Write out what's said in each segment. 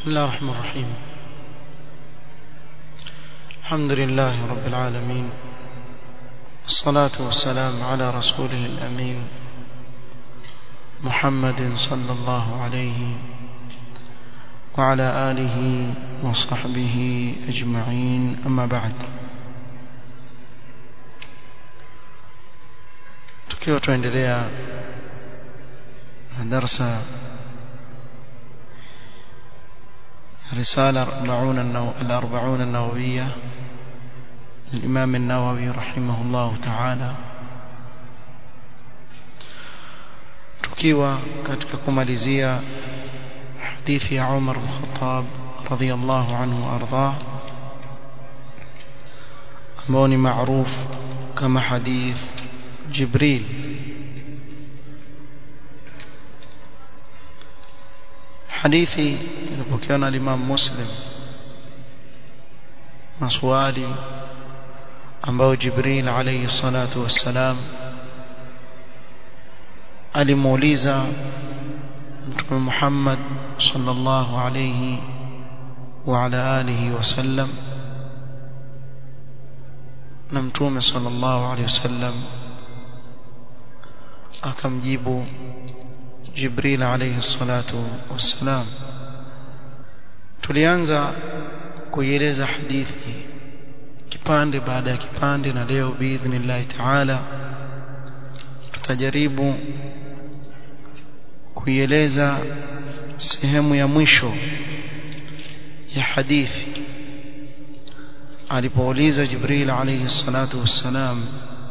بسم الله الرحمن الرحيم الحمد لله رب العالمين الصلاة والسلام على رسوله الأمين محمد صلى الله عليه وعلى آله وصحبه أجمعين أما بعد tukiwa tuendelea na darsa رسالة أربعون النو... الأربعون النووية الإمام النووي رحمه الله تعالى tukiwa katika kumalizia hadithi ya Umar bin Khattab radhiyallahu anhu ardah ambao ni maarufu kama hadith Jibril hadithi ilipokewa na Imam Muslim maswali ambayo Jibril alayhi salatu wassalam alimuuliza Mtume Muhammad sallallahu alayhi wa ala alihi wasallam na Mtume sallallahu alayhi wasallam akamjibu Jibril alayhi salatu wassalam tulianza kuieleza hadithi kipande baada ya kipande na leo biidhnillah taala tutajaribu kuieleza sehemu ya mwisho ya hadithi alipouliza Jibril alayhi salatu wassalam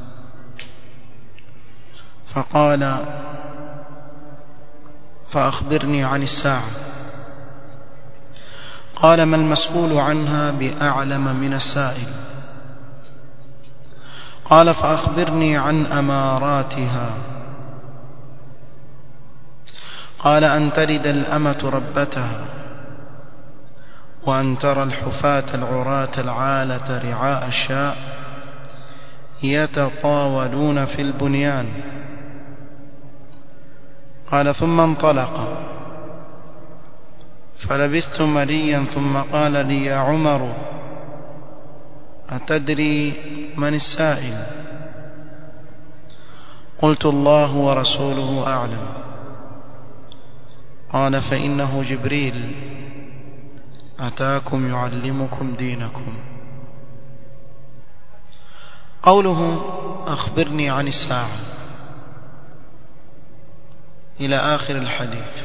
فقال فأخبرني عن الساعة قال ما المسؤول عنها بأعلم من السائل قال فأخبرني عن أماراتها قال أن تلد الأمة ربتها وأن ترى الحفاة العراة العالة رعاء الشاء يتطاولون في البنيان قال ثم انطلق فلبثت مليا ثم قال لي يا عمر أتدري من السائل قلت الله ورسوله أعلم قال فإنه جبريل أتاكم يعلمكم دينكم قوله أخبرني عن الساعة إلى آخر الحديث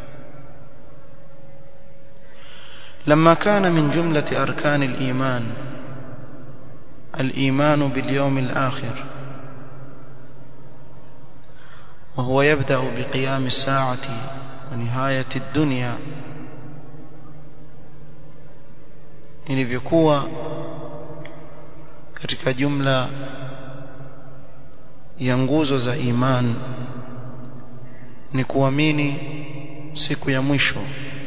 لما كان من جملة أركان الإيمان الإيمان باليوم الآخر وهو يبدأ بقيام الساعة ونهاية الدنيا ilivyokuwa katika jumla ya nguzo za iman ni kuamini siku ya mwisho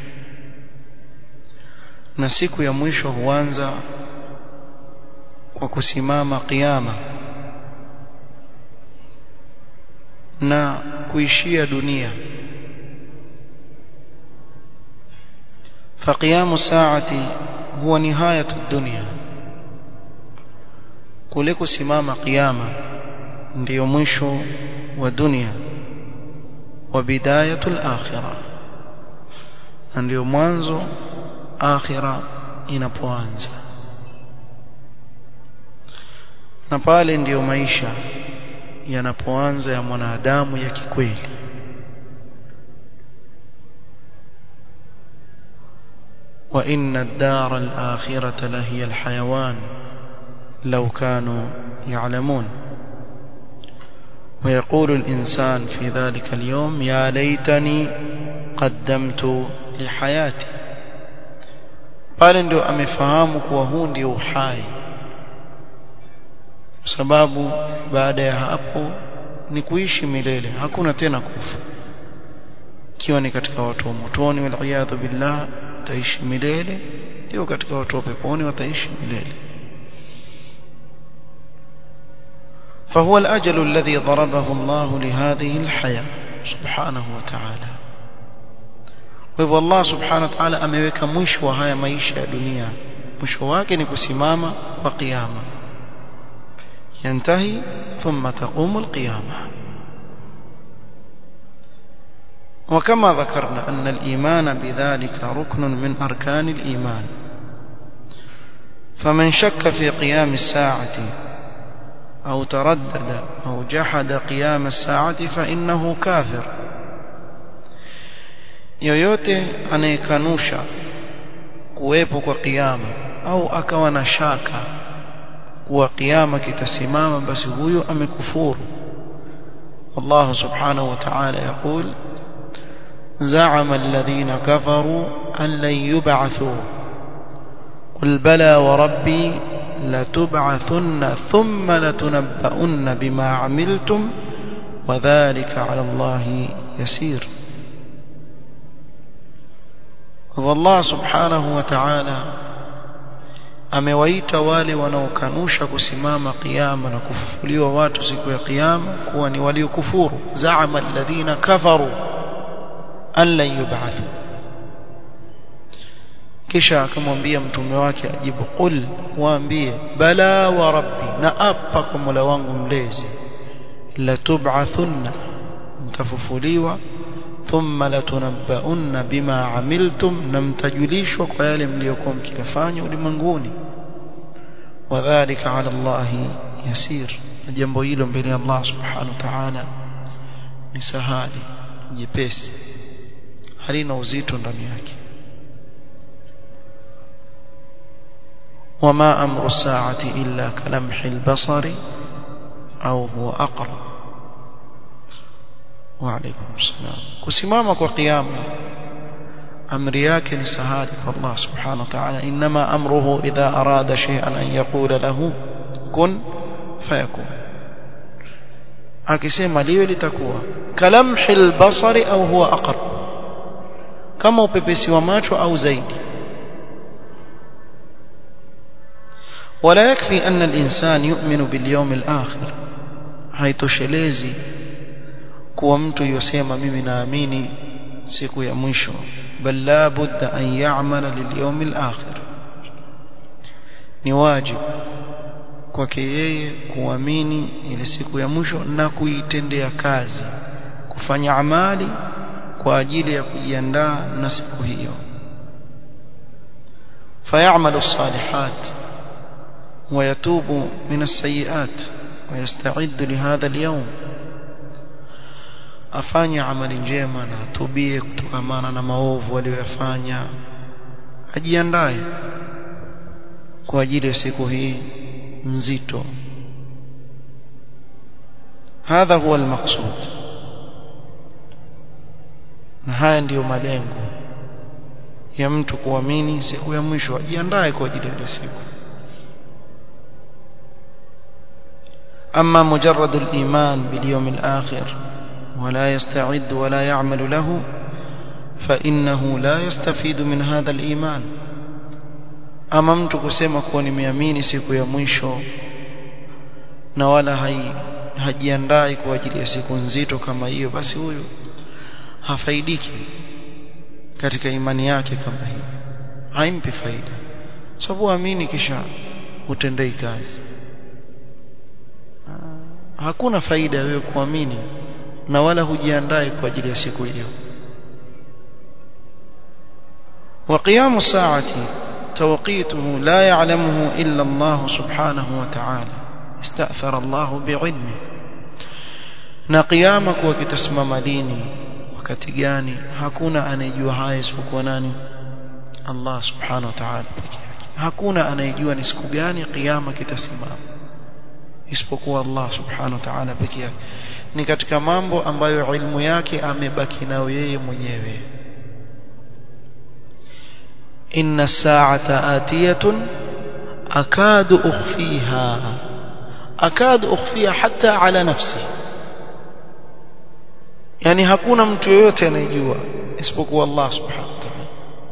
na siku ya mwisho huanza kwa kusimama kiyama na kuishia dunia فقيام الساعة هو نهاية الدنيا kule kusimama kiyama ndiyo mwisho wa dunia wa bidayatul akhirah na ndiyo mwanzo akhira inapoanza na pale ndiyo maisha yanapoanza ya mwanadamu ya kikweli wa inna ad-dara al-akhirata lahiya al-hayawan law kanu ya'lamun ويقول الإنسان في ذلك اليوم يا ليتني قدمت لحياتي pale ndio amefahamu kuwa huu ndio uhai kwa sababu baada ya hapo ni kuishi milele hakuna tena kufa ikiwa ni katika watu wa motoni waliyadhu billah wataishi milele ndio katika watu wa peponi wataishi milele فهو الأجل الذي ضربه الله لهذه الحياة سبحانه وتعالى kwa hivyo Allah subhanahu wa ta'ala ameweka mwisho wa haya maisha ya dunia mwisho wake ni kusimama kwa kiyama yantahi thumma taqumu alqiyama وكما ذكرنا أن الإيمان بذلك ركن من أركان الإيمان فمن شك في قيام الساعة أو تردد أو جحد قيام الساعة فإنه كافر yoyote anayekanusha kuwepo kwa kiyama au akawa na shaka kuwa kiyama kitasimama basi huyo amekufuru Allah subhanahu wa ta'ala يقول زعم الذين كفروا أن لن يبعثوا قل بلى وربي لتبعثن ثم لتنبؤن بما عملتم وذلك على الله يسير والله سبحانه وتعالى amewaita wale wanaokanusha kusimama kiyama na kufufuliwa watu siku ya kiyama kuwa ni waliokufuru zaama alladhina kafaru an lan yub'athu kisha akamwambia mtume wake ajibu qul waambie bala wa rabbi na apa kwa mola wangu mlezi la tub'athunna mtafufuliwa thumma latunabbaunna bima amiltum na mtajulishwa kwa yale mliokuwa mkiyafanya ulimwenguni wadhālika 'ala Allahi yasir na jambo hilo mbele ya Allah subhanahu wa ta'ala ni sahali jepesi halina uzito ndani yake وما أمر الساعة إلا كلمح البصر أو هو أقرب وعليكم السلام كسمامك وقيامه أمر yake سهاد الله سبحانه وتعالى إنما أمره إذا أراد شيئا أن يقول له كن فيكون akisema liwe litakuwa kalamhi albasari au huwa aqrab kama upepesi wa macho au zaidi ولا يكفي أن الإنسان يؤمن باليوم الآخر haitoshelezi kuwa mtu yosema mimi naamini siku ya mwisho bal la budda an ya'mala lilyawm al-akhir ni wajibu kwake yeye kuamini ile siku ya mwisho na kuitendea kazi kufanya amali kwa ajili ya kujiandaa na siku hiyo فيعمل الصالحات ويتوب من السيئات ويستعد لهذا اليوم afanye amali njema na atubie kutokamana na maovu aliyoyafanya ajiandae kwa ajili ya siku hii nzito hadha huwa almaqsud na haya ndiyo malengo ya mtu kuamini siku ya mwisho ajiandae kwa ajili ya siku أما مجرد الإيمان باليوم الآخر ولا يستعد ولا يعمل له فإنه لا يستفيد من هذا الإيمان ama mtu kusema kuwa nimeamini siku ya mwisho na wala hai, hajiandai kwa ajili ya siku nzito kama hiyo basi huyo hafaidiki katika imani yake kama hiyo haimpi faida sababu amini kisha utendei kazi hakuna faida wewe kuamini na wala hujiandai kwa ajili ya siku hiyo وقيام الساعة توقيته لا يعلمه إلا الله سبحانه وتعالى استأثر الله بعلمه na qiyama kuwa kitasimama lini wakati gani hakuna anayejua haya isipokuwa nani Allah subhanahu wa ta'ala peke yake hakuna anayejua ni siku gani qiyama kitasimama isipokuwa Allah subhanahu wa ta'ala peke yake ni katika mambo ambayo ilmu yake amebaki nayo yeye mwenyewe inna sa'ata atiyatun akadu ukhfiha akadu ukhfiha hata ala nafsi yani hakuna mtu yoyote anayejua isipokuwa Allah subhanahu wa ta'ala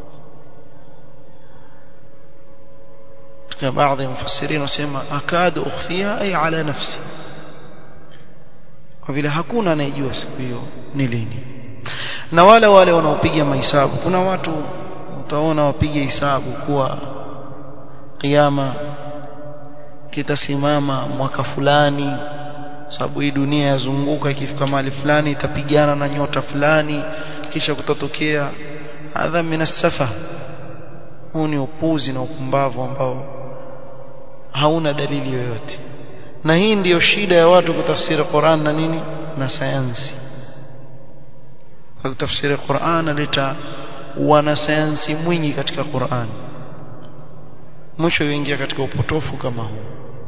na baadhi ya mufassirin wasema akadu ukhfiha ay ala nafsi kwa vile hakuna anayejua siku hiyo ni lini na wale wale wanaopiga mahesabu kuna watu utaona wapiga hesabu kuwa kiyama kitasimama mwaka fulani sababu hii dunia yazunguka ikifika mahali fulani itapigana na nyota fulani kisha kutatokea hadha minasafa huu ni upuzi na upumbavu ambao hauna dalili yoyote na hii ndiyo shida ya watu kutafsiri Qur'an na nini na sayansi kutafsiri Qur'an aleta wanasayansi mwingi katika Qur'an mwisho yuingia katika upotofu kama huu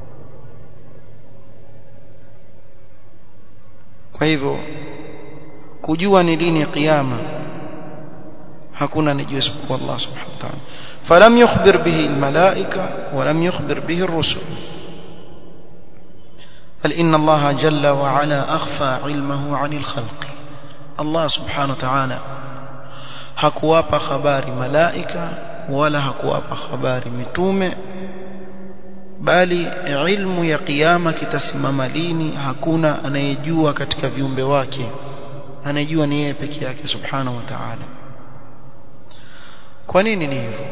kwa hivyo kujua ni lini kiyama hakuna anijua isipokuwa Allah subhanahu wa ta'ala falam yukhbir bihi almalaika walam yukhbir bihi ar-rusul بل إن الله جل وعلا أخفى علمه عن الخلق الله سبحانه وتعالى hakuwapa habari malaika wala hakuwapa habari mitume bali ilmu ya kiyama kitasimama lini hakuna anayejua katika viumbe wake anayejua ni yeye peke yake subhanahu wa ta'ala kwa nini ni hivyo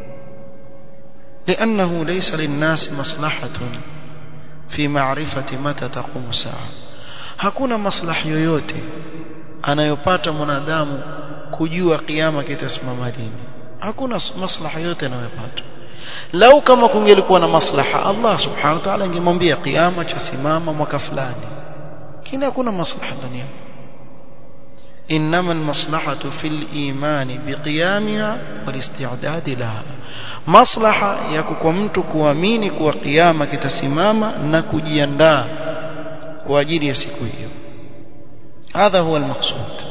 لانه ليس للناس مصلحه في معرفه متى تقوم الساعه hakuna maslahi yoyote anayopata mwanadamu kujua kiyama kitasimama lini hakuna maslaha yote anayopata lau kama kungelikuwa na maslaha Allah subhanahu wa ta'ala angemwambia kiyama chasimama mwaka fulani kina hakuna maslaha ndani yake انما المصلحه في الايمان بقيامها والاستعداد لها maslaha yako kwa mtu kuamini kuwa kiyama kitasimama na kujiandaa kwa ajili ya siku hiyo هذا هو المقصود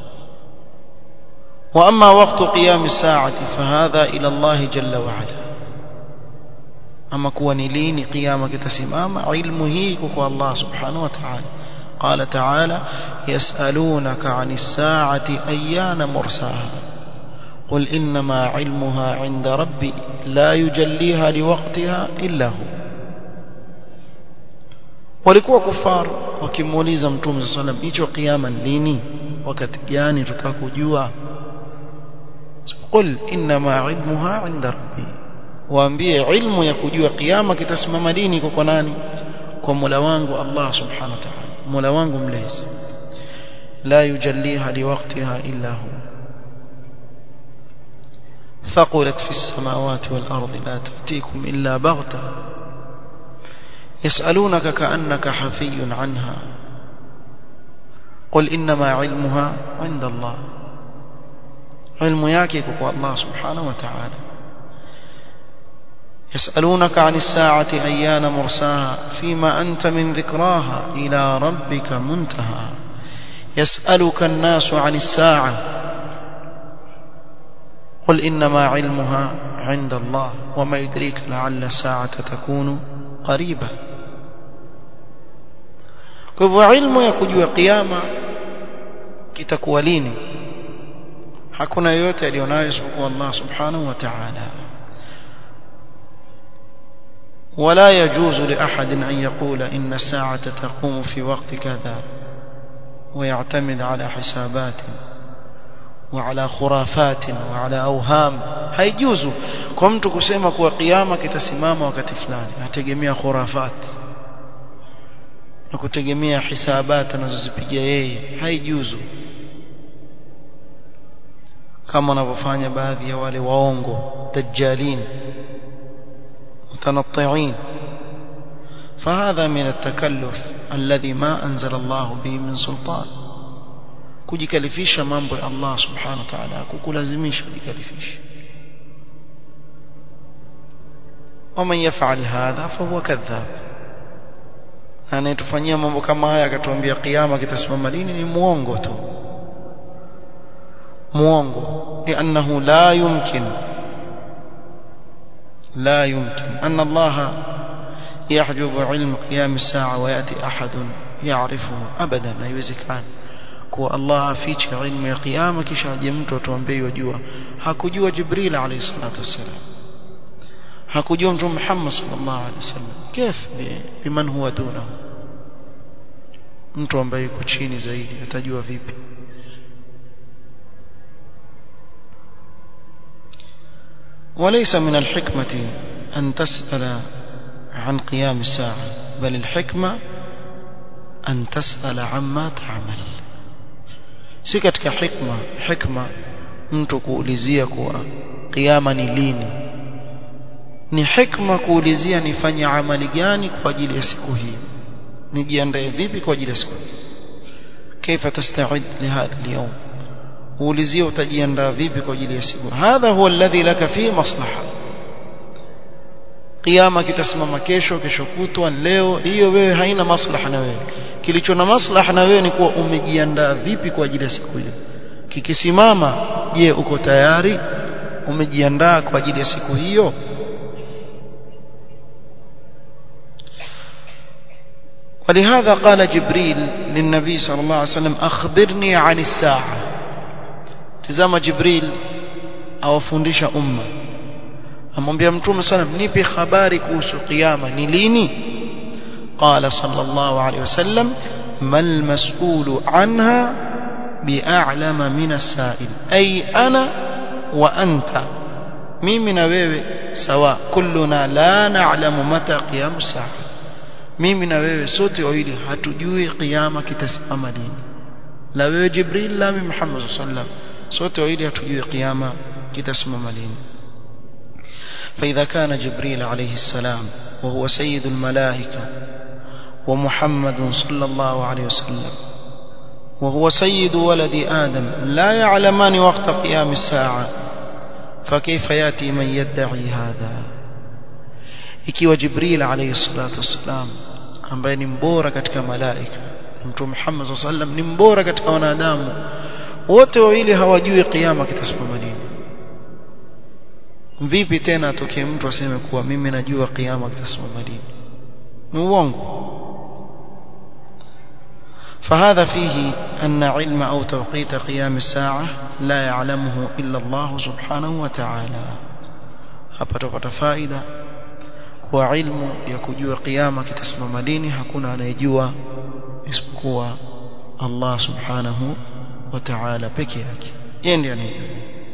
واما وقت قيام الساعه فهذا الى الله جل وعلا ama kuwa ni lini kiyama kitasimama ilmu hii iko kwa Allah subhanahu wa ta'ala قال تعالى يسألونك عن الساعة أيان مرساها قل إنما علمها عند ربي لا يجليها لوقتها إلا هو walikuwa kufar wakimuuliza mtume صلى الله عليه وسلم hicho kiyama lini wakati gani tutakujua قل إنما علمها عند ربي waambie ilmu ya kujua kiyama kitasimama lini iko kwa nani kwa Mola wangu Allah subhanahu wa ta'ala Mola wangu mlezi la yujalliha liwaqtiha illa hu ثقلت في السماوات والأرض لا تأتيكم إلا بغتة يسألونك كأنك حفي عنها قل إنما علمها عند الله علم ياكيك الله سبحانه وتعالى يسألونك عن الساعة أيان مرساها فيما أنت من ذكراها إلى ربك منتهى يسألك الناس عن الساعة قل إنما علمها عند الله وما يدريك لعل الساعة تكون قريبة kwa hivyo ilmu ya kujua kiyama kitakuwa lini hakuna yoyote alionayo isipokuwa Allah subhanahu wa ta'ala ولا يجوز لأحد أن يقول إن الساعة تقوم في وقت كذا ويعتمد على حسابات وعلى خرافات وعلى أوهام haijuzu kwa mtu kusema kuwa kiyama kitasimama wakati fulani ategemea khurafat na kutegemea hisabat anazozipiga yeye haijuzu kama wanavyofanya baadhi ya wale waongo dajjalin متنطعين فهذا من التكلف الذي ما أنزل الله به من سلطان kujikalifisha mambo ya Allah subhanahu wa ta'ala kukulazimisha kujikalifisha ومن يفعل هذا فهو كذاب anayetufanyia mambo kama haya akatuambia kiyama kitasimama lini ni muongo tu muongo لانه لا يمكن لا يمكن أن الله يحجب علم قيام الساعة ويأتي أحد يعرفه أبدا haiwezekani kuwa Allah afiche ilmu ya kiyama kisha aje mtu atuambie yajua hakujua Jibril alayhi salatu wasalam hakujua mtume Muhammad sallallahu alayhi wasallam كيف biman huwa dunahu mtu ambaye yuko chini zaidi atajua vipi وليس من الحكمة أن تسأل عن قيام الساعة بل الحكمة أن تسأل عما تعمل si katika hikma hikma mtu kuulizia kuwa kiyama ni lini ni hikma kuulizia nifanye amali gani kwa ajili ya siku hii nijiandae vipi kwa ajili ya siku hii كيف تستعد لهذا اليوم uulizie utajiandaa vipi kwa ajili ya siku hadha huwa alladhi laka fi maslaha kiyama kitasimama kesho kesho kutwa leo hiyo wewe haina maslaha na wewe kilicho na maslaha na wewe ni kuwa umejiandaa vipi kwa ajili ya siku hiyo kikisimama je uko tayari umejiandaa kwa ajili ya siku hiyo ولهذا قال جبريل للنبي صلى الله عليه وسلم أخبرني عن الساعة تزام جبريل awafundisha umma amwambia mtume sana nipe habari kuhusu kiyama ni lini qala sallallahu alayhi wasallam mal mas'ulu anha bi'alama min as-sa'il ay ana wa anta mimi na wewe sawa kulluna la na'lamu mata qiyam as-sa'a mimi na wewe sote wawili hatujui kiyama kitasimama lini la wewe jibril la mimi muhammad sallallahu alayhi wasallam sote wawili hatujui kiyama kitasimama lini فإذا كان جبريل عليه السلام وهو سيد الملائكة ومحمد صلى الله عليه وسلم وهو سيد ولد آدم لا يعلمان وقت قيام الساعة فكيف يأتي من يدعي هذا ikiwa jibril alayhi salatu wassalam ambaye ni mbora katika malaika mtume Muhammad sallallahu alaihi wasallam ni mbora katika wanadamu wote wawili hawajui kiyama kitasimama lini vipi tena atokee mtu aseme kuwa mimi najua kiyama kitasimama lini ni uongo فهذا فيه أن علم أو توقيت قيام الساعة لا يعلمه إلا الله سبحانه وتعالى hapa tupata faida kwa ilmu ya kujua kiyama kitasimama lini hakuna anayejua isipokuwa Allah subhanahu wa ta'ala peke yake yeye ndiye anayejua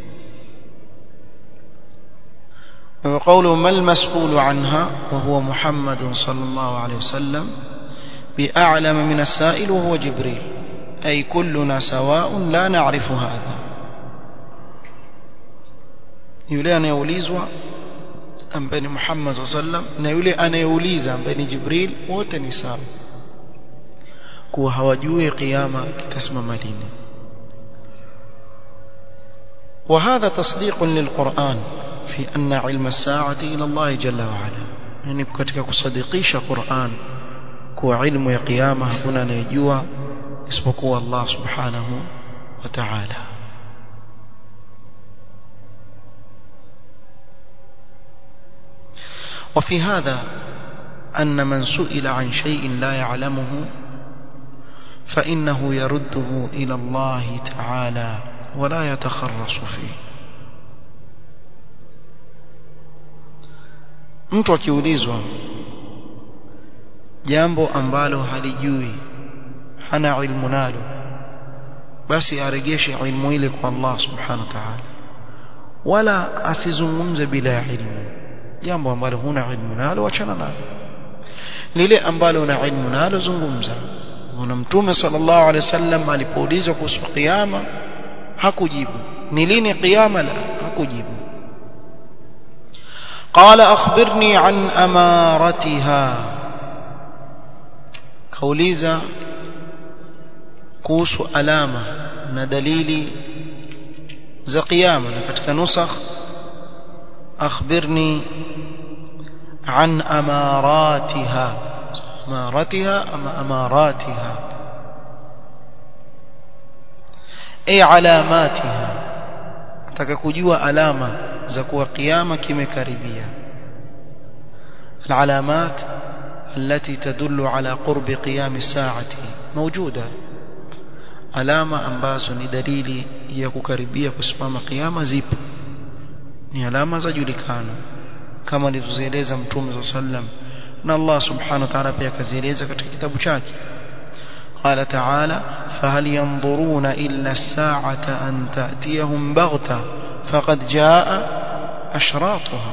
وقوله ما المسؤول عنها وهو محمد صلى الله عليه وسلم بأعلم من السائل وهو جبريل أي كلنا سواء لا نعرف هذا yule anayeulizwa ambaye ni Muhammad sallam na yule anayeuliza ambaye ni Jibril wote ni sawa kuwa hawajui kiyama kitasimama lini وهذا تصديق للقرآن في أن علم الساعة إلى الله جل وعلا يعني katika kusadikisha Qur'an kuwa ilmu ya kiyama hakuna anayejua isipokuwa Allah subhanahu wa ta'ala وفي هذا أن من سئل عن شيء لا يعلمه فإنه يرده إلى الله تعالى ولا يتخرص فيه mtu akiulizwa jambo ambalo halijui hana ilmu nalo basi aregeshe ilmu ile kwa Allah subhanahu wa ta'ala wala asizungumze bila ilmu jambo ambalo huna ilmu nalo achana nalo lile ambalo una ilmu nalo zungumza na mtume sallallahu alaihi wasallam alipoulizwa kuhusu kiyama hakujibu ni lini kiyama la hakujibu قال أخبرني عن أمارتها كوليزا كوس ألامة ندليل za qiyama na katika nusakh akhbirni an amaratiha amaratiha ama amaratiha ay alamatiha nataka kujua alama za kuwa kiyama kimekaribia العلامات التي تدل على قرب قيام الساعة موجودة alama ambazo ni dalili ya kukaribia kusimama kiyama zipo ni alama za julikana kama alivyozieleza mtume صلى sallam na Allah subhanahu wa ta'ala pia akazieleza katika kitabu chake قال تعالى فهل ينظرون إلا الساعة أن تأتيهم بغتة فقد جاء ashratuha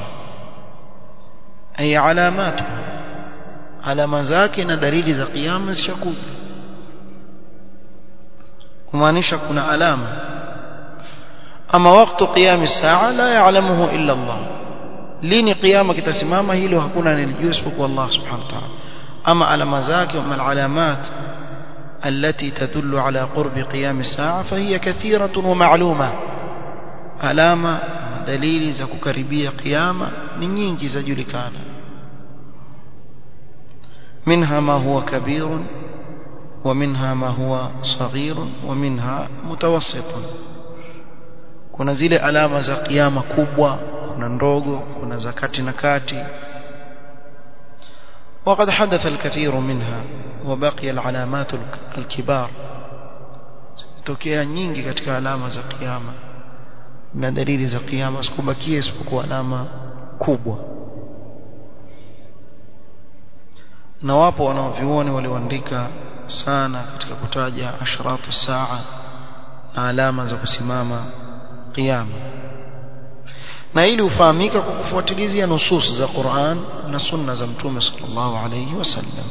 ay alamatuha alama zake na dalili za kiyama zishakuja kumaanisha kuna alama ama wakati qiyam saa la ya'lamuhu illa Allah lini qiyama kitasimama hilo hakuna anelijua isipokuwa Allah subhanahu wa ta'ala ama alama zake wa alamat التي تدل على قرب قيام الساعة فهي كثيرة ومعلومة علامة دليل za kukaribia qiyama ni nyingi zajulikana منها ما هو كبير ومنها ما هو صغير ومنها متوسط kuna zile alama za kiyama kubwa kuna ndogo kuna za kati na kati وقد حدث الكثير منها وبقي العلامات الكبار tokea nyingi katika alama za kiyama na dalili za kiyama sikubakia isipokuwa alama kubwa na wapo wanaovioni walioandika sana katika kutaja ashratu saa na alama za kusimama kiyama na ili ufahamika kwa kufuatilizia nusus za Qur'an na sunna za Mtume sallallahu alayhi wasallam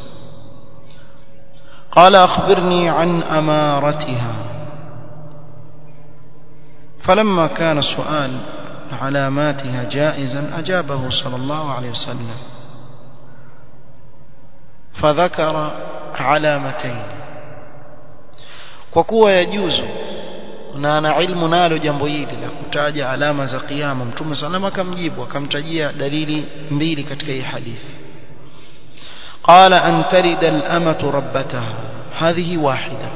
قال أخبرني عن أمارتها فلما كان سؤال علاماتها جائزا أجابه صلى الله عليه وسلم فذكر علامتين وكوا يجوز na ana ilmu nalo jambo hili la kutaja alama za kiyama mtume salama akamjibu akamtajia dalili mbili katika hii hadithi قال أن تلد الأمة ربتها هذه واحدة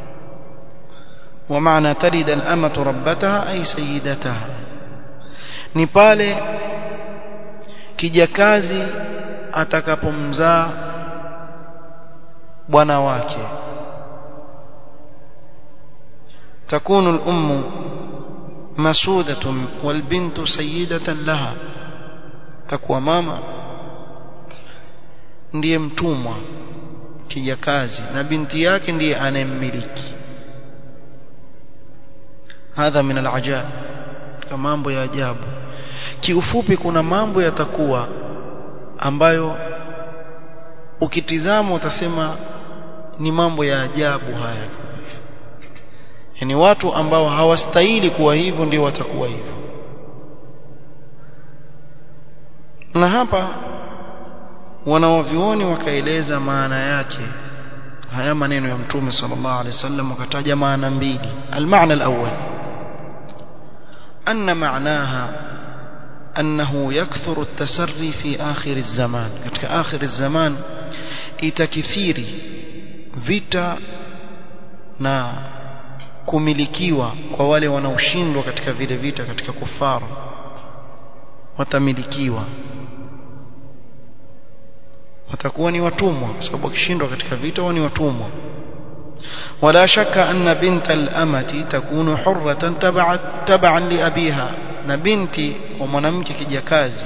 ومعنى تلد الأمة ربتها أي سيدتها نبالي kijakazi atakapomzaa bwana wake تكون الأم مسودة والبنت سيدة لها تكوى ماما ndiye mtumwa kijakazi na binti yake ndiye anayemmiliki hadha min alajab katika mambo ya ajabu kiufupi kuna mambo yatakuwa ambayo ukitizama utasema ni mambo ya ajabu haya yani watu ambao hawastahili kuwa hivyo ndio watakuwa hivyo na hapa wanaovioni wakaeleza maana yake haya maneno ya mtume sallallahu alaihi wasallam wakataja maana mbili almaana alawwal anna maanaha annahu yakthuru at-tasarri fi akhir az-zaman katika akhir az-zaman itakithiri vita na kumilikiwa kwa wale wanaoshindwa katika vile vita katika kufaru watamilikiwa watakuwa ni watumwa kwa sababu wakishindwa katika vita wao ni watumwa ولا شك أن بنت الأمة تكون حرة تبعا تبعا لأبيها na binti wa mwanamke kijakazi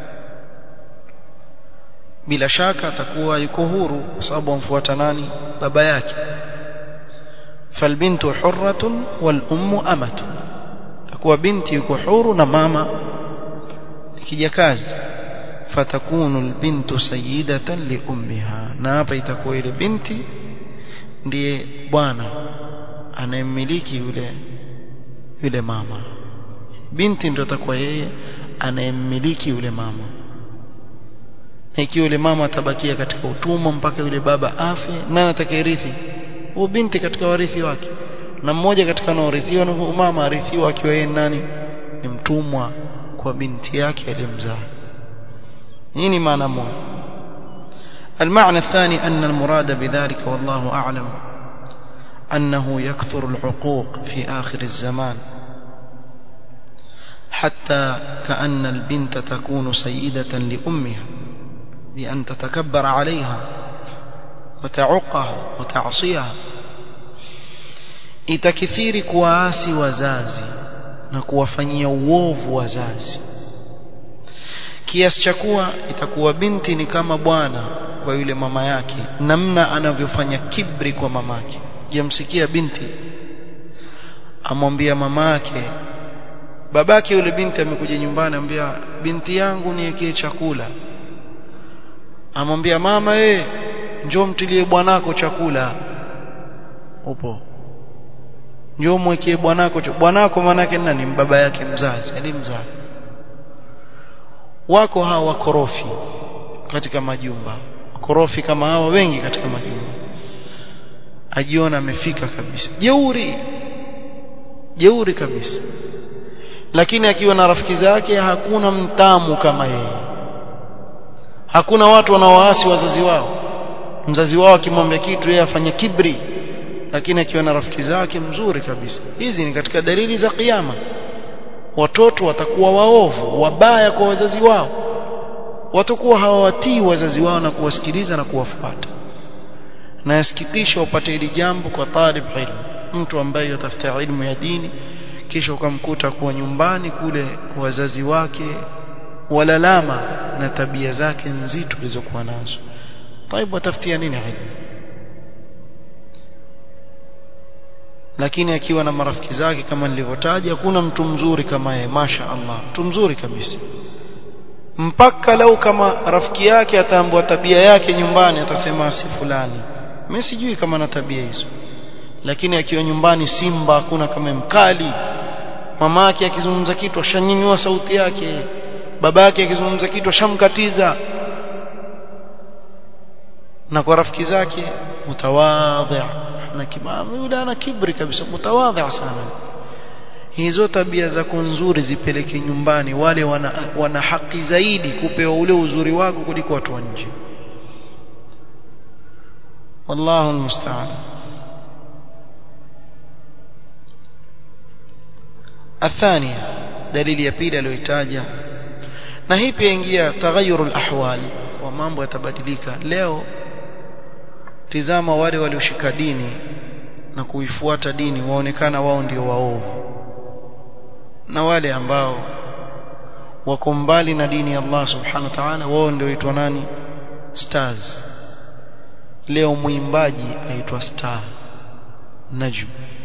bila shaka atakuwa yuko huru kwa sababu amfuata nani baba yake falbintu hurratun wal ummu amatu takuwa binti yuko huru na mama kijakazi fatakunu albintu sayyidatan li ummiha na hapa itakuwa ile binti ndiye bwana anayemmiliki yule yule mama binti ndio atakuwa yeye anayemmiliki yule mama na ikiwa yule mama atabakia katika utumwa mpaka yule baba afe nani atakayerithi huyo binti katika warithi wake na mmoja katika wanaorithiwa ni huyo mama arithiwa akiwa yeye nani ni mtumwa kwa binti yake aliyemzaa hii ni maana moja المعنى الثاني أن المراد بذلك والله أعلم أنه يكثر العقوق في آخر الزمان حتى كأن البنت تكون سيدة لأمها بأن تتكبر عليها وتعقها وتعصيها itakithiri kuwaasi wazazi na kuwafanyia uovu wazazi kiasi cha kuwa itakuwa binti ni kama bwana kwa yule mama yake namna anavyofanya kibri kwa mamake jamsikia binti amwambia mamake babake yule binti amekuja nyumbani ambia binti yangu niwekee chakula amwambia mama eh njoo mtilie bwanako chakula upo njoo mwekee bwanako bwanako maana yake nani baba yake mzazi alimzaa wako hawa wakorofi katika majumba wakorofi kama hawa wengi katika majumba ajiona amefika kabisa jeuri jeuri kabisa lakini akiwa na rafiki zake hakuna mtamu kama yeye hakuna watu wanaowaasi wazazi wao mzazi wao akimwambia kitu yeye afanye kibri lakini akiwa na rafiki zake mzuri kabisa hizi ni katika dalili za kiyama watoto watakuwa waovu wabaya kwa wazazi wao watakuwa hawawatii wazazi wao na kuwasikiliza na kuwafuata na yasikitisha upate hili jambo kwa talib ilmu mtu ambaye yatafuta ilmu ya dini kisha ukamkuta kuwa nyumbani kule wazazi wake walalama na tabia zake nzito zilizokuwa nazo طيب watafutia nini ilmu lakini akiwa na marafiki zake kama nilivyotaja hakuna mtu mzuri kama yeye masha Allah mtu mzuri kabisa mpaka lau kama rafiki yake ataambua tabia yake nyumbani atasema si fulani mimi sijui kama na tabia hizo lakini akiwa nyumbani simba hakuna kama mkali mama yake akizungumza kitu ashanyanyua sauti yake baba yake akizungumza kitu ashamkatiza na kwa rafiki zake mutawadhi na kimamu yule ana kibri kabisa mutawadhi sana hizo tabia zako nzuri zipeleke nyumbani wale wana, wana haki zaidi kupewa ule uzuri wako kuliko watu wa nje wallahu almusta'an الثانية دليل يبيل aliyotaja na hii pia ingia taghayyur alahwal wa mambo yatabadilika leo tizama wale walioshika dini na kuifuata dini waonekana wao ndio waovu na wale ambao wako mbali na dini ya Allah subhanahu wa ta'ala wao ndio waitwa nani stars leo mwimbaji aitwa star najm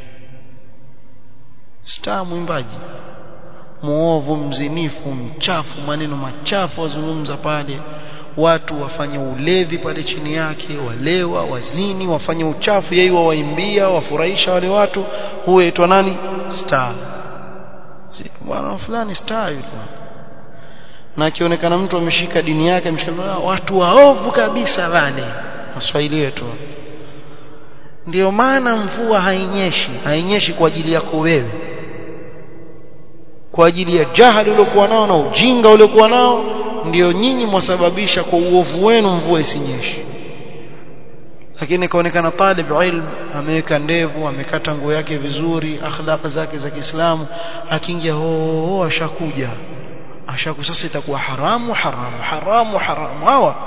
star mwimbaji muovu mzinifu mchafu maneno machafu wazungumza pale watu wafanye ulevi pale chini yake walewa wazini wafanye uchafu yeye wawaimbia wafurahisha wale watu huyo aitwa nani star si bwana fulani star yule na akionekana mtu ameshika dini yake ameshika watu waovu kabisa wale waswahili wetu ndio maana mvua hainyeshi hainyeshi kwa ajili yako wewe kwa ajili ya jahali uliokuwa nao na ujinga uliokuwa nao ndio nyinyi mwasababisha kwa uovu wenu mvua isinyeshe lakini kaonekana talib ilm ameweka ndevu amekata nguo yake vizuri akhlaq zake za Kiislamu akiingia ho ashakuja ashaku sasa itakuwa haramu haramu haramu haramu hawa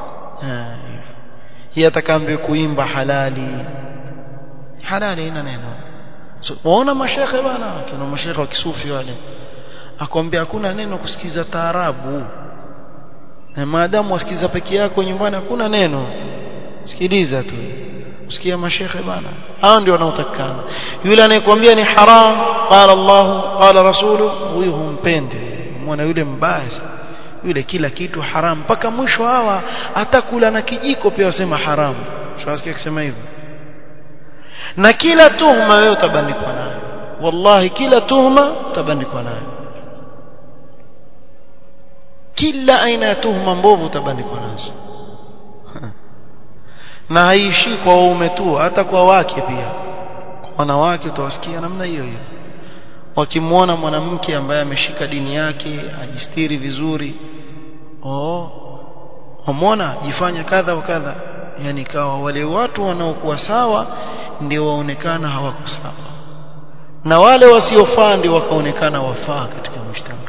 hii atakaambia kuimba halali halali ina neno so, waona mashekhe bana kuna mashekhe wa kisufi wale akwambia hakuna neno kusikiza taarabu na maadamu wasikiza peke yako nyumbani hakuna neno sikiliza tu usikia mashekhe bana hao ndio wanaotakana yule anayekwambia ni haram qala Allah qala rasulu huyu humpende mwana yule mbaya yule kila kitu haram mpaka mwisho hawa atakula na kijiko pia wasema haram shawasikia kusema hivyo na kila tuhuma wewe utabandikwa nayo wallahi kila tuhuma utabandikwa nayo kila aina ya tuhuma mbovu utabandikwa nazo na haishi kwa waume tu hata kwa wake pia kwa wanawake utawasikia namna hiyo hiyo wakimwona mwanamke ambaye ameshika dini yake ajistiri vizuri oh wamwona jifanya kadha wa kadha yani kawa wale watu wanaokuwa sawa ndio waonekana hawako sawa na wale wasiofaa ndio wakaonekana wafaa katika mshtama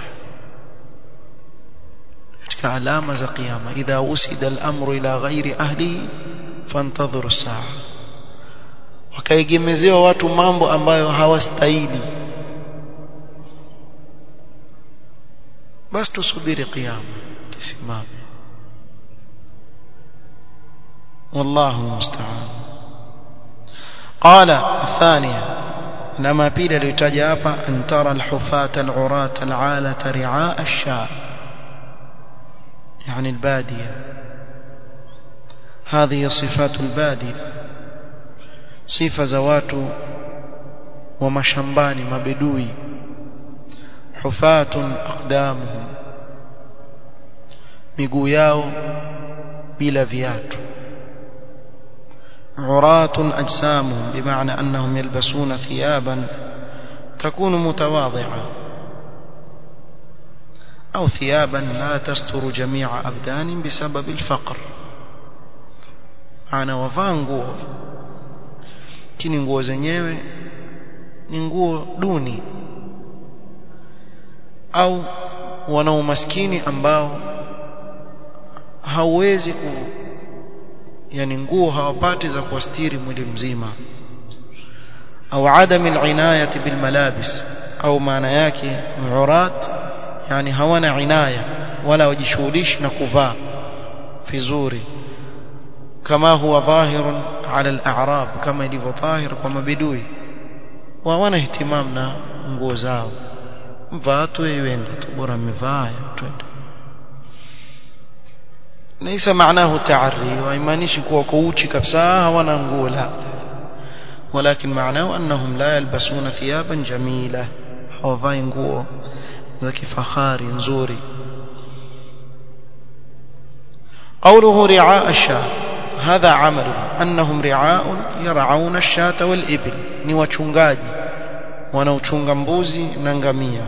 katika alama za kiyama idha usida al-amru ila ghairi ahlihi fantadhuru as-saa wakaegemezewa watu mambo ambayo hawastahili basi tusubiri kiyama kisimame والله المستعان قال الثانية لما بيل لتجافى أن ترى الحفاة العراة العالة رعاء الشاء يعني البادية هذه صفات البادية صفة زوات ومشambani مبدوي حفاة أقدامهم miguu yao bila viatu عراة أجسامهم بمعنى أنهم يلبسون ثيابا تكون متواضعة أو ثيابا لا تستر جميع أبدان بسبب الفقر أنا wavaa nguo lakini nguo zenyewe ni nguo duni au wana umaskini ambao hauwezi ku yani nguo hawapati za kuastiri mwili mzima au adam alinayati bilmalabis au maana yake urat yani hawana inaya wala wajishughulishi na kuvaa vizuri kama huwa dhahirun ala al-a'rab kama ilivyo dhahir kwa mabidui hawana ihtimam na nguo zao mvaa tu iende tu bora mmevaa twende ليس معناه تعري وإيمانيش كوا كوتشي كبسا ولا نقول ولكن معناه أنهم لا يلبسون ثيابا جميلة حوفاي نقول ذكي فخاري نزوري قوله رعاء الشاة هذا عمل أنهم رعاء يرعون الشاة والإبل نوچungaji wanaochunga mbuzi na ngamia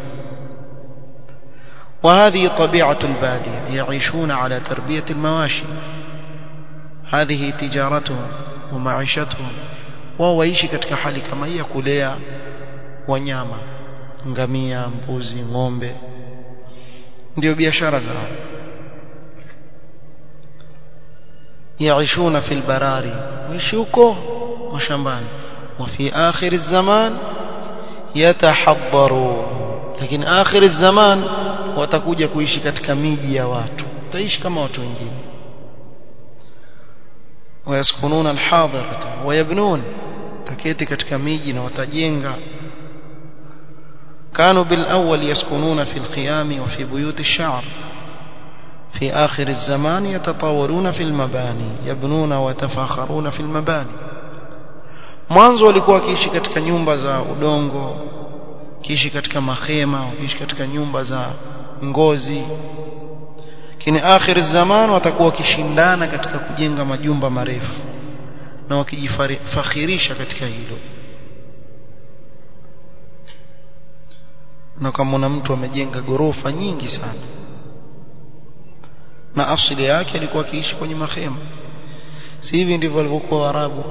وهذه طبيعة البادية يعيشون على تربية المواشي هذه تجارتهم ومعيشتهم ووaishi katika hali kama hii ya kulea wanyama ngamia mbuzi ng'ombe ndio biashara zao يعيشون في البراري ويشي huko mashambani وفي آخر الزمان يتحضرون lakini آخر الزمان watakuja kuishi katika miji ya watu utaishi kama watu wengine wayaskununa alhadirata wayabnun taketi katika miji na watajenga كانوا بالأول يسكنون في الخيام وفي بيوت الشعر في آخر الزمان يتطاولون في المباني يبنون ويتفاخرون في المباني mwanzo walikuwa wakiishi katika nyumba za udongo kiishi katika mahema wakiishi katika nyumba za ngozi lakini akhir zaman watakuwa wakishindana katika kujenga majumba marefu na wakijifakhirisha katika hilo na kama mtu amejenga gorofa nyingi sana na asili yake alikuwa akiishi kwenye mahema si hivi ndivyo walivyokuwa Waarabu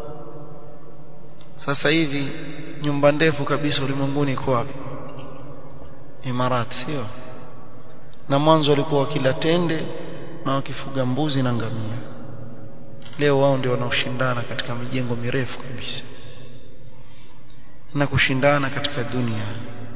sasa hivi nyumba ndefu kabisa ulimwenguni iko wapi Imarat sio na mwanzo walikuwa wakila tende na wakifuga mbuzi na ngamia leo wao ndio wanaoshindana katika mijengo mirefu kabisa na kushindana katika dunia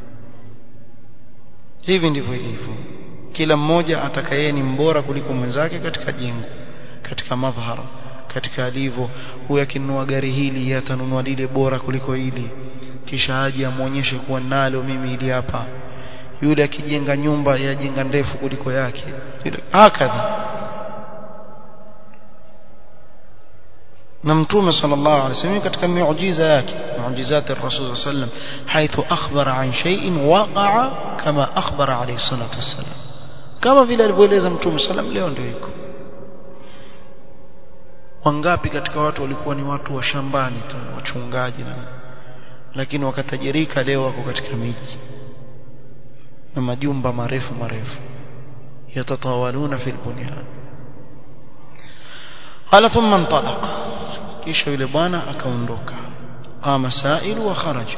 hivi ndivyo ilivyo kila mmoja atakaye ni mbora kuliko mwenzake katika jengo katika madhara katika alivyo huyu akinunua gari hili atanunua lile bora kuliko hili kisha aje amuonyeshe kuwa nalo mimi ili hapa yule akijenga nyumba yajenga ndefu kuliko yake hakadha na mtume sallallahu alaihi wasallam katika miujiza yake miujizati rasul sallam haithu akhbara an shay'in waqa'a kama akhbara alayhi salatu wasallam kama vile alivyoeleza mtume sallam leo ndio iko wangapi katika watu walikuwa ni watu wa shambani tu wachungaji na lakini wakatajirika leo wako katika miji na majumba marefu marefu yatatawaluna fil bunyan qala thumma intalaqa kisha yule bwana akaondoka qama sailu wa kharaja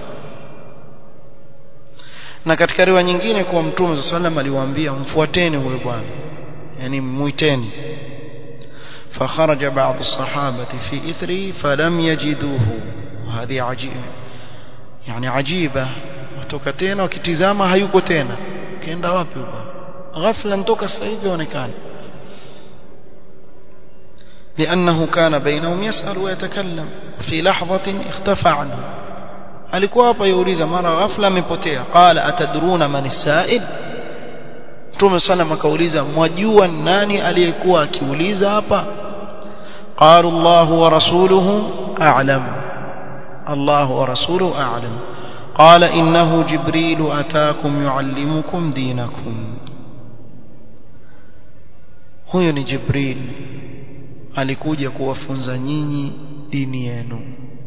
na katika riwaya nyingine kwa mtume sallam aliwaambia mfuateni huyo bwana yani muiteni فخرج بعض الصحابة في إثره فلم يجدوه وهذه عجيبة يعني عجيبة watoka tena wakitizama hayuko tena kaenda wapi huko ghafla ntoka sasa hivi onekana لأنه كان بينهم يسأل ويتكلم في لحظة اختفى عنه alikuwa hapa yuuliza mara ghafla amepotea qala atadruna man as-sa'il Mtume sana akauliza mwajua nani aliyekuwa akiuliza hapa qalu Allah wa rasuluhu a'lam Allah wa rasuluhu a'lam qala innahu jibril ataakum yuallimukum dinakum huyo ni jibril alikuja kuwafunza nyinyi dini yenu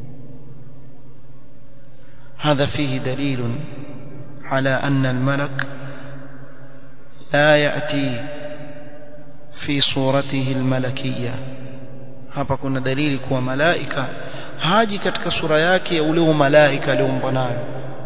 هذا فيه دليل على أن الملك لا يأتي في صورته الملكية hapa kuna dalili kuwa malaika haji katika sura yake ya ule malaika alioumbwa nayo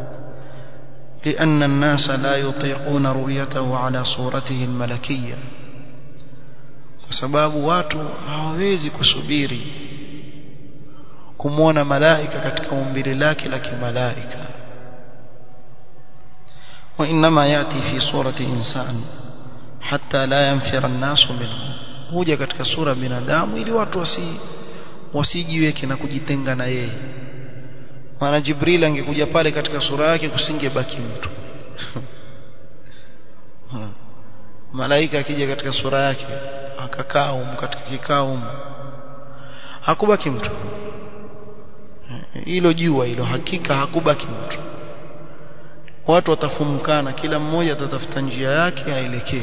لأن الناس لا يطيقون رؤيته على صورته الملكية kwa sababu watu hawawezi kusubiri kumwona malaika katika umbile lake la kimalaika وإنما يأتي في صورة إنسان حتى لا ينفر الناس منه huja katika sura binadamu ili watu wasi wasijiweke na kujitenga na yeye maana Jibril angekuja pale katika sura yake kusingebaki mtu malaika akija katika sura yake akakaa um katika kikao um hakubaki mtu hilo jua hilo hakika hakubaki mtu watu watafumkana kila mmoja atatafuta njia yake aelekee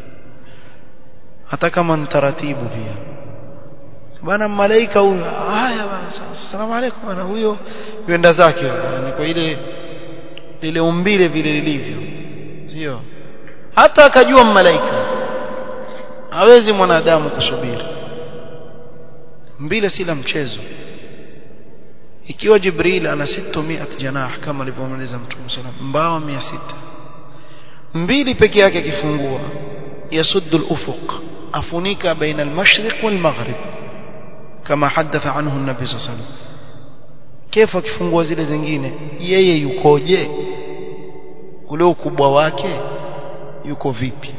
hata kama ni taratibu pia bana malaika huyo haya bana asalamu alaykum bana huyo yenda zake ni kwa ile ile umbile vile lilivyo sio hata akajua malaika hawezi mwanadamu kusubiri mbile si la mchezo ikiwa jibril ana 600 janah kama alivyomaliza mtume sallam mbawa 600 mbili peke yake akifungua yasuddu al-ufuq afunika baina al-mashriq wal-maghrib kama hadatha anhu an-nabi sallallahu alayhi wasallam كيف akifungua zile zingine yeye yukoje ule ukubwa wake yuko vipi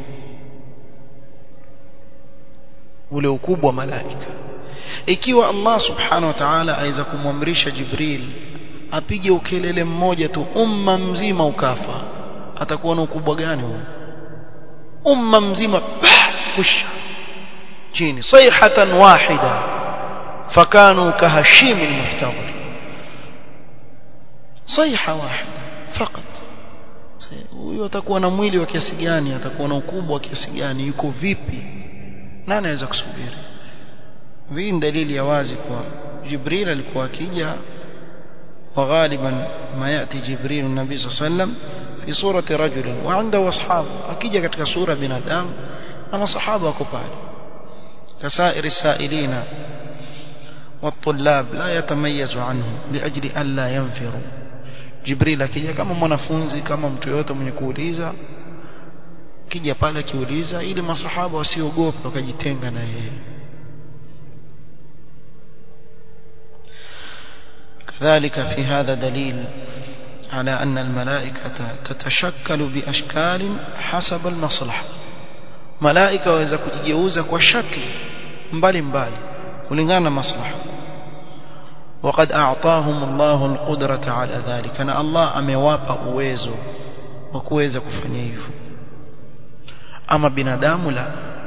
ule ukubwa wa malaika ikiwa Allah subhanahu wa ta'ala aweza kumwamrisha Jibril apige ukelele mmoja tu umma mzima ukafa atakuwa na ukubwa gani huo umma mzima kusha chini sayhatan wahida fakanu kahashim almuhtadhir sayha wahida fakat huyo atakuwa na mwili wa kiasi gani atakuwa na ukubwa wa kiasi gani yuko vipi nani anaweza kusubiri hii dalili ya wazi kwa Jibril alikuwa akija وغالبا ما يأتي جبريل النبي صلى الله عليه وسلم في صورة رجل وعنده أصحاب أكيد katika sura binadamu na masahaba wako pale كسائر السائلين والطلاب لا يتميز عنه لأجل ألا ينفروا جبريل akija kama mwanafunzi kama mtu yote mwenye kuuliza kija pale akiuliza ili masahaba wasiogope wakajitenga na yeye كذلك في هذا دليل على أن الملائكة تتشكل بأشكال حسب المصلحة ملائكة وإذا كجيوزة وشكل مبالي مبالي ولنغانا مصلحة وقد أعطاهم الله القدرة على ذلك أنا الله أمواب أويزو وكويزة كفنيف أما بنادام لا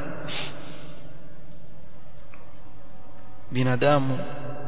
binadamu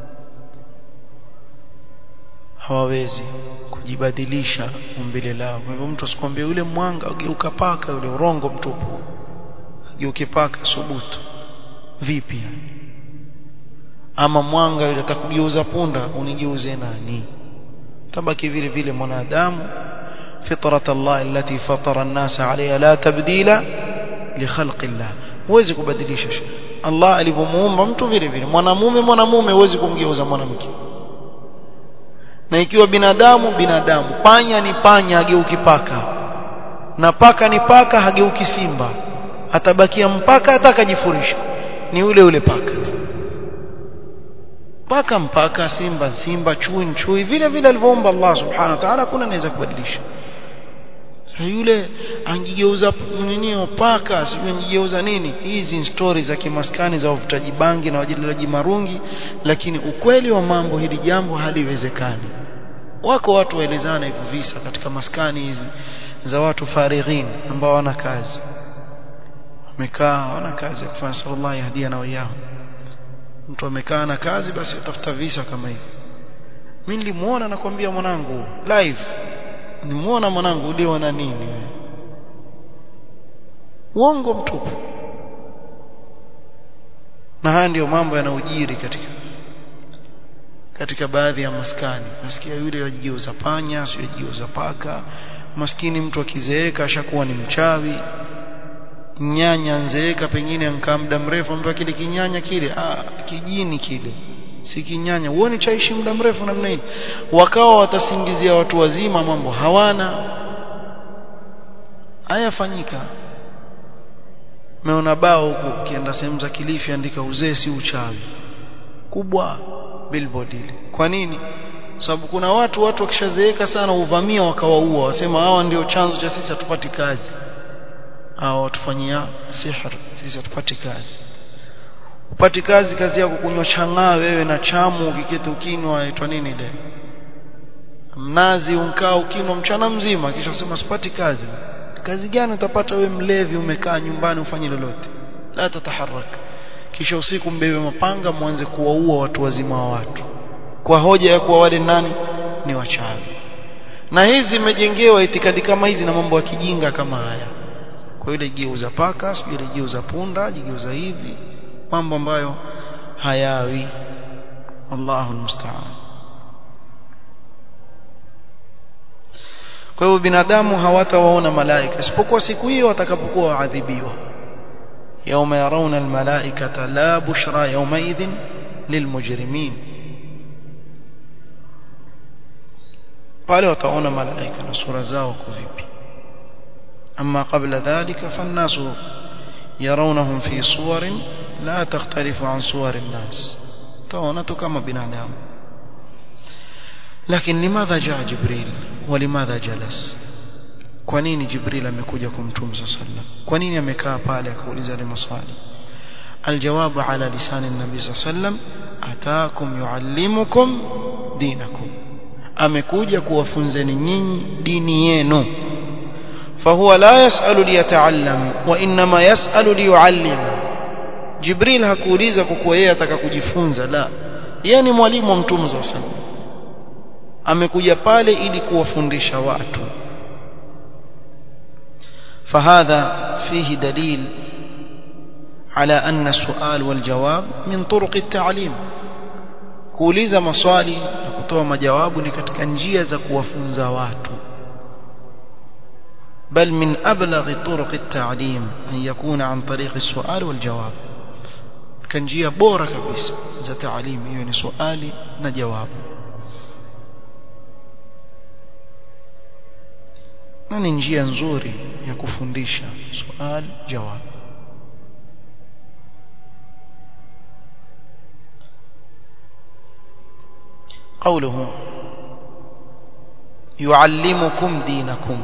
hawawezi kujibadilisha umbile lao kwa hivyo mtu asikwambie yule mwanga ugeuka paka yule urongo mtupu ageuke paka subutu vipi ama mwanga yule atakugeuza punda unigeuze nani tabaki vile vile mwanadamu fitrat Allah allati fatara an-nas 'alayha la tabdila li khalqi Allah huwezi kubadilisha Allah alivyomuumba mtu vile vile mwanamume mwanamume huwezi kumgeuza mwanamke na ikiwa binadamu binadamu panya ni panya hageuki paka na paka ni paka hageuki simba atabakia mpaka atakajifurisha ni ule ule paka paka mpaka simba simba chui chui vile vile alivyoumba Allah subhanahu wa ta'ala kuna anaweza kubadilisha yule angigeuza nini paka sijui angigeuza nini hizi stories za kimaskani za uvutaji bangi na wajililaji marungi lakini ukweli wa mambo hili jambo haliwezekani wako watu waelezana hivyo visa katika maskani hizi za watu farighin ambao wana kazi wamekaa wana kazi ya kufanya sallallahu yahdia na wao mtu amekaa na kazi basi utafuta visa kama hivi mimi nilimuona nakwambia mwanangu live nimuona mwanangu uliona nini uongo mtupu na haya ndiyo mambo yanayojiri katika katika baadhi ya maskani nasikia yule yajigeuza panya sio yajigeuza paka maskini mtu akizeeka ashakuwa ni mchawi nyanya nzeeka pengine ankaa muda mrefu ambaye kile kinyanya kile ah kijini kile si kinyanya uone chaishi muda mrefu namna hii wakawa watasingizia watu wazima mambo hawana hayafanyika meona bao huko ukienda sehemu za Kilifi andika uzee si uchawi kubwa billboard ile kwa nini sababu kuna watu watu wakishazeeka sana uvamia wakawaua wasema hawa ndio chanzo cha sisi hatupati kazi au watufanyia sihr sisi hatupati kazi upati kazi kazi yako kunywa chang'aa wewe na chamu ukiketi ukinwa aitwa nini ile mnazi unkaa ukinwa mchana mzima kisha sema sipati kazi kazi gani utapata wewe mlevi umekaa nyumbani ufanye lolote la tataharak kisha usiku mbebe mapanga mwanze kuwaua watu wazima wa watu kwa hoja ya kuwa wale nani ni wachawi na hizi zimejengewa itikadi kama hizi na mambo ya kijinga kama haya kwa ile geuza paka sio ile geuza punda jigeuza hivi mambo ambayo hayawi Allahu musta'an kwa hiyo binadamu hawatawaona malaika isipokuwa siku hiyo watakapokuwa waadhibiwa يوم يرون الملائكة لا بشرى يومئذ للمجرمين pale wataona malaika na sura zao kwa vipi amma qabla dhalika fannasu yarawnahum fi suwarin la takhtalifu an suwari nnas taona tu kama binadamu lakini limadha jaa jibril wa limadha jalas kwa nini jibril amekuja kumtume sallam kwa nini amekaa pale akauliza ile maswali الجواب على لسان النبي صلى الله عليه وسلم أتاكم يعلمكم دينكم amekuja kuwafunzeni nyinyi dini yenu fahuwa la yasalu liyataallam wa inma yasalu liyuallim jibril hakuuliza kwa kuwa yeye ataka kujifunza la yeye ni mwalimu wa mtume sallallahu alaihi wasallam amekuja pale ili kuwafundisha watu فهذا فيه دليل على أن السؤال والجواب من طرق التعليم kuuliza maswali na kutoa majawabu ni katika njia za kuwafunza watu بل من أبلغ طرق التعليم أن يكون عن طريق السؤال والجواب كان njia bora kabisa za تعليم hiyo ni swali na jawabu na ni njia nzuri ya kufundisha swali jawab قوله يعلمكم دينكم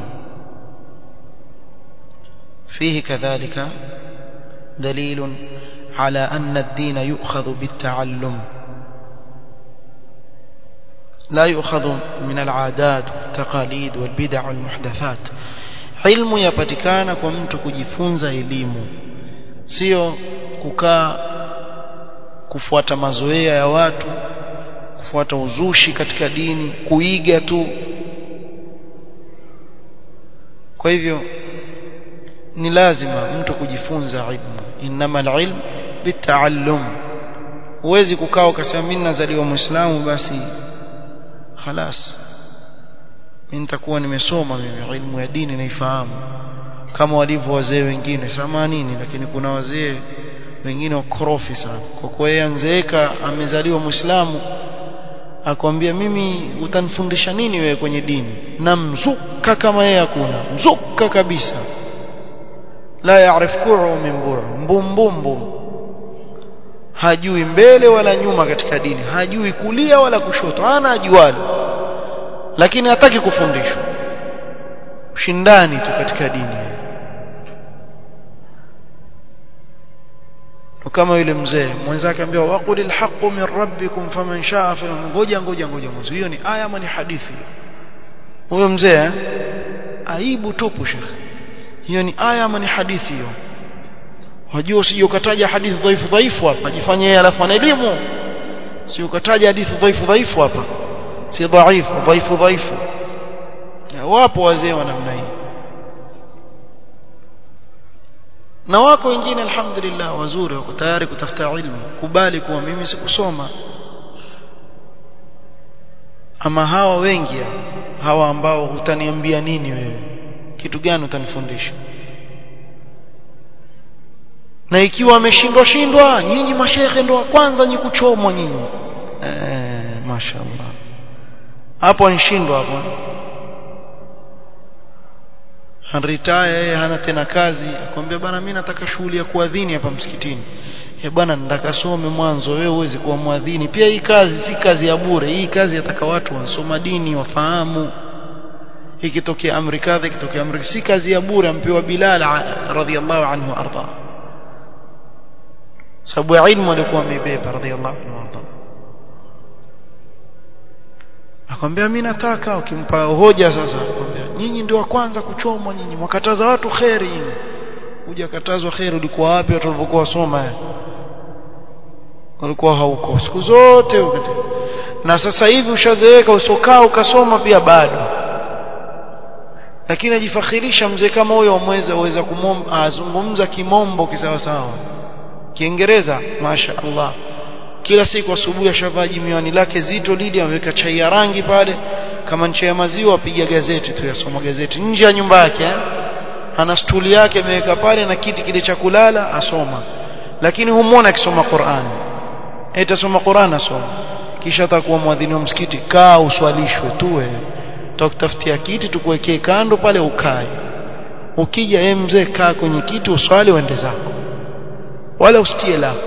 فيه كذلك دليل على أن الدين يؤخذ بالتعلم لا يؤخذ من العادات والتقاليد والبدع والمحدثات علم يpatikana kwa mtu kujifunza elimu sio kukaa kufuata mazoea ya watu kufuata uzushi katika dini kuiga tu kwa hivyo ni lazima mtu kujifunza ilmu inma alilm bitaallum huwezi kukaa ukasema mimi nazaliwa muislamu basi خلاص mimi nitakuwa nimesoma mimi ilmu ya dini naifahamu kama walivyo wazee wengine samanini lakini kuna wazee wengine wakorofi sana kwa kuwa yeye anzeeka amezaliwa muislamu akwambia mimi utanifundisha nini wewe kwenye dini na mzuka kama yeye hakuna mzuka kabisa la yaarif ku'u min bu'u mbumbumbu hajui mbele wala nyuma katika dini hajui kulia wala kushoto hana ajualo lakini hataki kufundishwa ushindani tu katika dini kama yule mzee mwenzake ambiwa waqulil haqqu min rabbikum faman shaa ngoja ngoja ngoja mwanzo hiyo ni aya ama ni hadithi huyo mzee aibu tupu shekhe hiyo ni aya ama ni hadithi hiyo wajua usije ukataja hadithi dhaifu dhaifu hapa jifanye yeye alafu ana elimu si ukataja hadithi dhaifu dhaifu hapa si dhaifu dhaifu dhaifu wapo wazee wa namna hii na wako wengine alhamdulillah wazuri wako tayari kutafuta ilmu kubali kuwa mimi sikusoma ama hawa wengi hawa ambao utaniambia nini wewe kitu gani utanifundisha na ikiwa ameshindwa shindwa nyinyi mashekhe ndo wa kwanza nyi kuchomwa nyinyi eh mashaallah hapo anshindwa hapo anritaya yeye hana tena kazi akwambia bana mimi nataka shughuli ya kuadhini hapa msikitini eh bwana nataka some mwanzo wewe uweze kuwa mwadhini pia hii kazi si kazi ya bure hii kazi yataka watu wasoma dini wafahamu ikitokea amri kadha ikitokea amri si kazi ya bure ampewa Bilal radhiallahu anhu arda sababu ya ilmu alikuwa amebeba radhiallahu anhu arda akamwambia mimi nataka ukimpa hoja sasa akamwambia nyinyi ndio wa kwanza kuchomwa nyinyi mwakataza watu khairi kuja katazwa khairi ulikuwa wapi watu walivyokuwa wasoma walikuwa hauko siku zote ukati. na sasa hivi ushazeeka usokaa ukasoma pia bado lakini ajifakhirisha mzee kama huyo amweza uweza kumzungumza kimombo kisawa sawa kiingereza masha Allah kila siku asubuhi ashavaa jimiwani lake zito lili ameweka chai ya rangi pale kama nchi ya maziwa apiga gazeti tu yasoma gazeti nje ya nyumba yake eh? ana stuli yake ameweka pale na kiti kile cha kulala asoma lakini humwona akisoma Qur'an etasoma Qur'an asoma kisha atakuwa mwadhini wa msikiti kaa uswalishwe tu wewe tutakutafutia kiti tukuwekee kando pale ukae ukija yeye mzee kaa kwenye kiti uswali uende zako wala usitie lako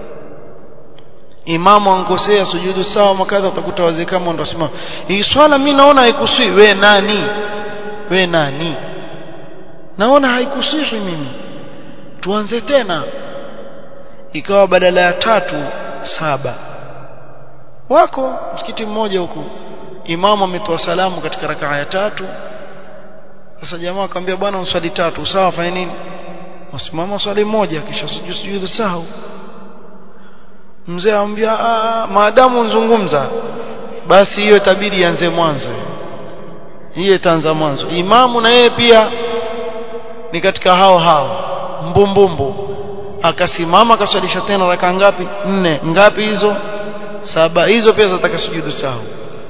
imamu ankosea sujudu sawa makadha utakuta wazee kama ndo wasema hii swala mimi naona haikusii we nani we nani naona haikusihi mimi tuanze tena ikawa badala ya tatu saba wako msikiti mmoja huku imamu ametoa salamu katika rakaa ya tatu sasa jamaa akamwambia bwana uswali tatu sawa fanya nini wasimama swali moja kisha sujudu sujudu sahau mzee amwambia maadamu nzungumza basi hiyo itabidi ianze mwanzo hiyo itaanza mwanzo imamu na yeye pia ni katika hao hao mbumbumbu akasimama akaswalisha tena raka ngapi nne ngapi hizo saba hizo pia zataka sujudu sahau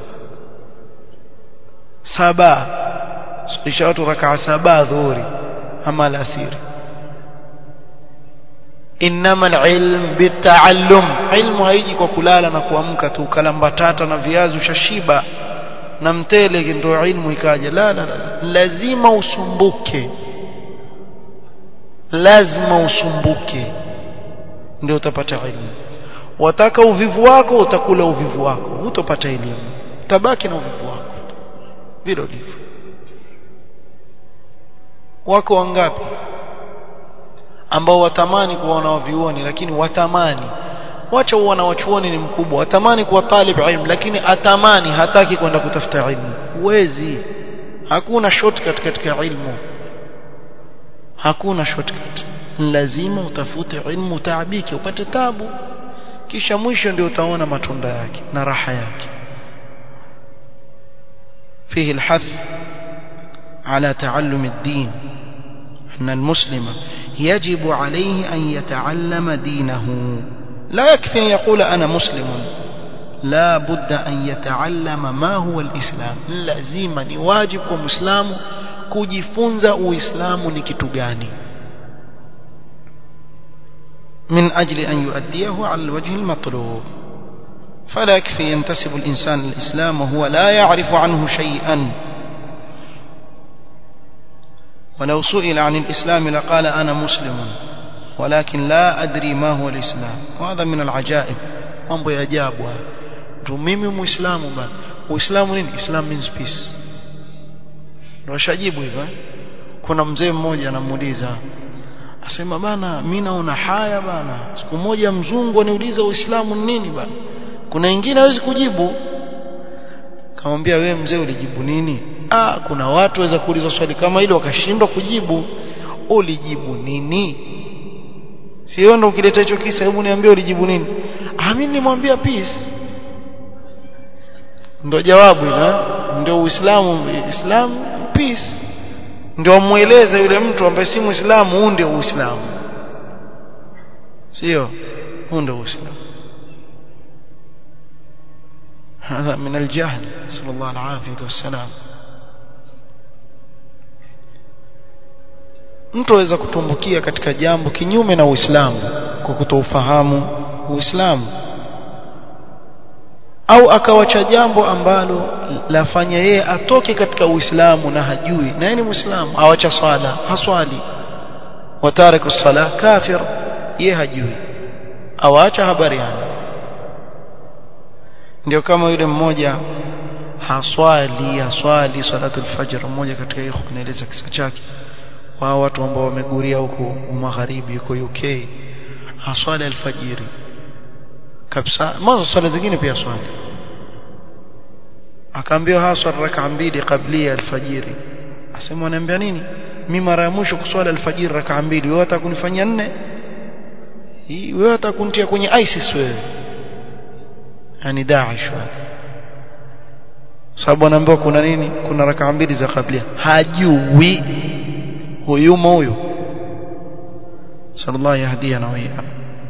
saba swalisha watu raka saba dhuhuri ama alasiri inama alilm bitaallum ilmu haiji kwa kulala na kuamka tu kalambatata na viazi ushashiba na mtele ndio ilmu ikaja la, la, la lazima usumbuke lazima usumbuke ndio utapata ilmu wataka uvivu wako utakula uvivu wako hutopata elimu tabaki na uvivu wako vile ndivyo wako wangapi ambao watamani kuwaona wavioni lakini watamani wacha uona wachuoni ni mkubwa watamani kuwa talib ilmu lakini atamani hataki kwenda kutafuta ilmu huwezi hakuna shortcut katika ilmu hakuna shortcut lazima utafute ilmu taabike upate tabu kisha mwisho ndio utaona matunda yake na raha yake فيه الحث على تعلم الدين أن المسلم يجب عليه أن يتعلم دينه لا يكفي أن يقول أنا مسلم لا بد أن يتعلم ما هو الإسلام لازم واجب ومسلم kujifunza uislamu ni kitu gani من أجل أن يؤديه على الوجه المطلوب فلا يكفي ينتسب الإنسان الإسلام وهو لا يعرف عنه شيئا ولو سئل عن الإسلام لقال أنا مسلم ولكن لا أدري ما هو الإسلام وهذا من العجائب mambo ya ajabu tu mimi muislamu bana uislamu nini islam means peace ndio shajibu hivyo kuna mzee mmoja anamuuliza asema bana mimi naona haya bana siku moja mzungu aniuliza uislamu ni nini bana kuna wengine hawezi kujibu kamwambia wewe mzee ulijibu nini ah kuna watu waweza kuuliza swali kama hilo wakashindwa kujibu ulijibu nini sio ndo ukileta hicho kisa hebu niambie ulijibu nini ah mimi nimwambia peace ndo jawabu ila ndio uislamu islamu peace ndio mueleze yule mtu ambaye si muislamu huu ndio uislamu sio huu ndio uislamu هذا من الجهل نسأل الله العافية والسلام mtu aweza kutumbukia katika jambo kinyume na Uislamu kwa kutoufahamu Uislamu au akawacha jambo ambalo lafanya yeye atoke katika Uislamu na hajui na yeye ni Muislamu awacha swala haswali watariku sala kafir yeye hajui awaacha habari yani ndio kama yule mmoja haswali haswali salatul fajr mmoja katika hiyo kunaeleza kisa chake wao watu ambao wameguria huko magharibi huko UK haswali alfajiri kabisa mwanzo swala zingine pia swali akaambiwa haswa raka mbili kabla alfajiri asema ananiambia nini mimi mara ya mwisho kuswali alfajiri raka mbili wewe hata kunifanyia nne hii wewe hata kunitia kwenye ISIS wewe yani Daesh wale sababu anaambiwa kuna nini kuna raka mbili za kabla hajui huyu moyo sallallahu yahdina wa iyyakum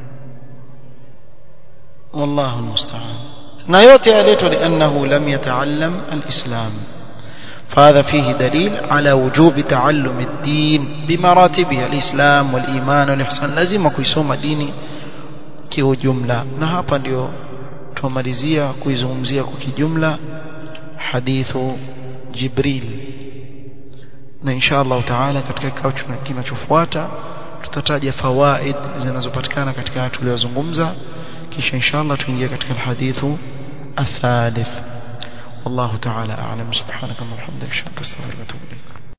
والله المستعان na yote yaletwa liannahu lam yataallam alislam فهذا فيه دليل على وجوب تعلم الدين بمراتبه الإسلام والإيمان والإحسان لازم kuisoma dini kiujumla na hapa ndio tumalizia kuizungumzia kwa kijumla hadithu Jibril na insha Allah taala katika kikao kinachofuata tutataja fawaid zinazopatikana katika tuliyozungumza kisha inshallah tuingie katika alhadithu الثالث والله تعالى أعلم سبحانك اللهم وبحمدك أشهد أن لا إله إلا أنت أستغفرك وأتوب إليك